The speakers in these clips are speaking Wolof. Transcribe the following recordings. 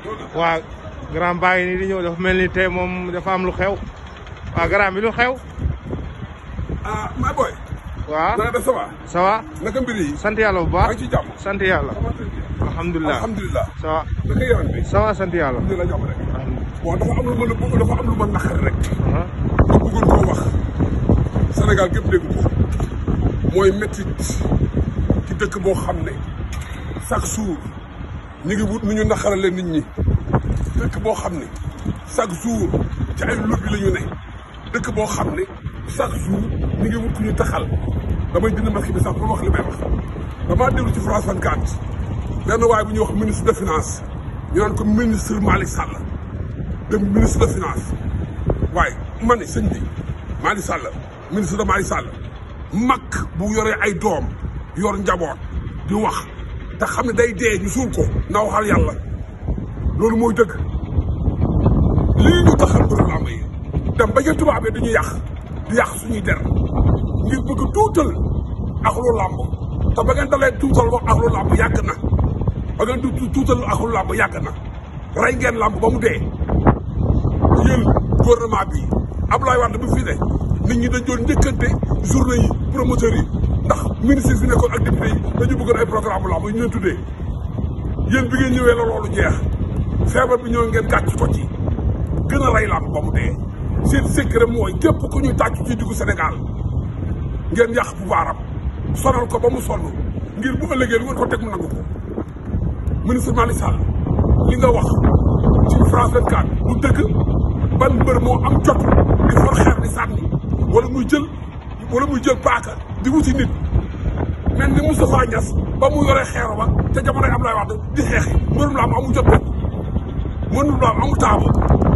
waa grand baa ngi nii di ñëw dafa mel ni tey moom dafa am lu xew waa grand bi lu xew ah my boy. waa na nga def ça va. ça va naka mbir yi. sant yàlla bu maa baax ngi ci jàmm. sant yàlla alhamdulilah alhamdulilah. ça va naka yaram bi. ça va sant yàlla alhamdulilah jàmm rek. bon dafa am lu ma la dafa am lu ma naqari rek. ah ma bëggoon koo wax. Sénégal gépp dégg ko. mooy métti ci dëkk boo xam ne chaque jour ñu ngi wut nu ñu naqarale nit ñi. dëkk boo xam ne chaque jour ci ay lobby la ñu ne. dëkk boo xam ne chaque jour ñu ngi wut ku ñu taxal. damay dindi masque bi sax pour wax li may wax. damaa déglu ci France 24 benn waaye bu ñuy wax ministre de finance ñu naan ko ministre Malick Sall de ministre de finance waaye ma ne sëñ bi Malick Sall ministre de Malick Sall mag bu yoree ay doom yor njaboot di wax te xam ne day dee ñu suul ko na waxal yàlla loolu mooy dëgg lii ñu taxal mbëru làmb yi dem ba ca tubaab yi dañuy yàq di yàq suñuy der ngir bëgg tuutal ak lu làmb te ba ngeen dalee tuutal wax ak lu làmb yàgg na ba ngeen du tuutal ak lu làmb yàgg na rey ngeen làmb ba mu dee yéen gouvernement bi Abdoulaye Wade bu fi ne nit ñi dañ doon njëkkante journée yi promoteurs yi ndax ministre fi nekkoon ak député yi dañu bëggoon ay programme làmb ñu leen tuddee yéen bi ngeen ñëwee la loolu jeex feebar bi ñëw ngeen gàcc ko ci gën a rey làmb ba mu dee seen secret mooy képp ku ñuy tàccu ci diggu Sénégal ngeen yàq pouvoir am sonal ko ba mu sonn ngir bu ëllëgee lu ngeen ko teg mu nangu ko ministre Malick Sall li nga wax ci France 24 du dëgg ban mbër moo am jot di for xeer di sànni wala muy jël wala muy jël paaka di wuti nit mel ni Moustapha Niass ba mu yoree xeer ba te jamonoy Abdoulaye Wade di xeexi mbërum la am amul jot bopp mbërum la am amul taaba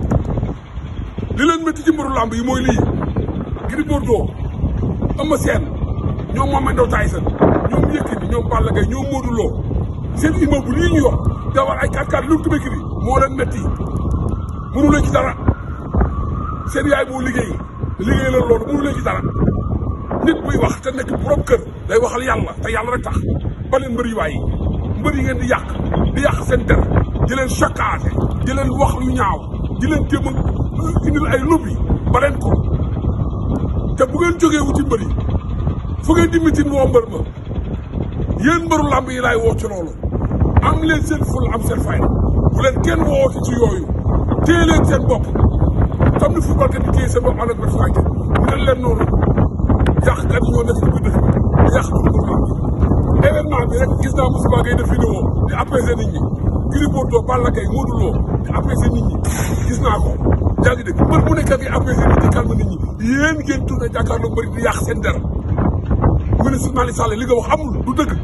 li leen métti ci mbëru lamb yi mooy lii Gris Bordeaux Eumeu Sène ñoom Mohamed Ndao Tyson ñoom Yékini ñoom Balla Gaye ñoom Modou Lo seen immeuble yi ñu yor dawal ay 4x4 lu tubékiri moo leen métti mënu leen ci dara seen yaay moo liggéey liggéey la loolu mënu leen ci dara nit buy wax te nekk borom kër day waxal yàlla te yàlla rek tax ba leen mbër yi waay mbër yi ngeen di yàq di yàq seen der di leen chakaate di leen wax lu ñaaw di leen jéem a indil ay lobby ba leen ko te bu ngeen jógee wuti mbër yi fu ngeen di mitin woo mbër ma yéen mbëru làmb yi laay woo ci loolu am leen seen ful am seen fayda bu leen kenn woote ci yooyu téye leen seen bopp comme ni football kat yi téye seen bopp ànd ak benn fayda mel leen noonu yàq kat yi ñoo nekk ci biir dëkk bi yàq ko mbëru làmb événement bi rek gis naa Moussa Gueye def vidéo di apaiser nit ñi Gris Bordeaux Balla Gaye Modou Lo di apaiser nit ñi gis naa ko yaa ngi dégg mbër bu nekk ak apaiser nit ñi calme nit ñi yéen ngeen tourné jàkkaarloo mbëri di yàq seen der ministre Malick Sall li nga wax amul du dëgg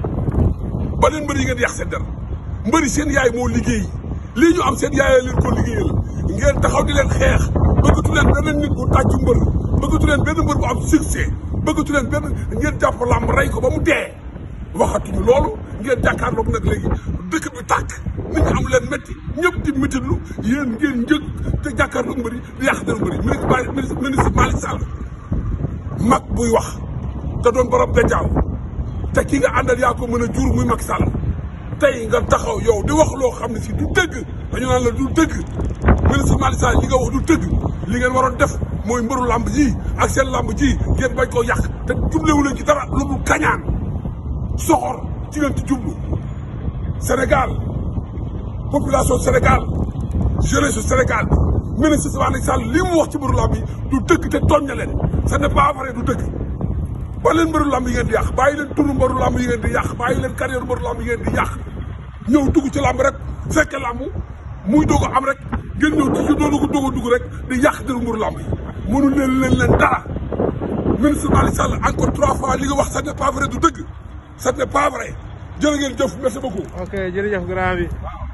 ba leen mbëri yi ngeen di yàq seen der mbëri seen yaay moo liggéey lii ñu am seen yaay leen ko liggéeyal ngeen taxaw di leen xeex bëggatu leen benn nit bu tàccu mbër bëggatu leen benn mbër bu am succès bëggatu leen benn ngeen jàpp làmb rey ko ba mu dee waxatuñu loolu ngeen jàkkaarloog nag léegi dëkk bi tàkk nit ñi am leen métti ñëpp di méttitlu yéen ngeen njëg te jàkkaarloog mbëri di yàq der mbëri ministre ministre Malick Sall mag buy wax te doon borom gàncax te ki nga àndal yaa ko mën a jur muy Macky Sall tey nga taxaw yow di wax loo xam ne si du dëgg dañu naan la du dëgg ministre Malick Sall li nga wax du dëgg li ngeen waroon def mooy mbëru làmb ji ak seen làmb ji ngeen bañ koo yàq te jublewu leen ci dara lu mu kañaan soxor ci leen ci jublu Sénégal population Sénégal jeunesse Sénégal ministre Malick Sall li mu wax ci mbëru làmb yi du dëgg te tooñ na leen ce n'est pas vrai du dëgg ba leen mbëru làmb yi ngeen di yàq bàyyi leen turu mbëru làmb yi ngeen di yàq bàyyi leen carrière mbëru làmb yi ngeen di yàq ñëw dugg ci làmb rek fekke làmb muy doog a am rek ngeen ñëw ci doonu ko doog a dugg rek di yàq dëru mbëru làmb yi mënul leen leen leen dara ministre Malick Sall encore trois fois li nga wax ce n'est pas vrai du dëgg ce n'est pas vrai jërë ngeen jëf merci beaucoup ok jërëjëf grand bi waaw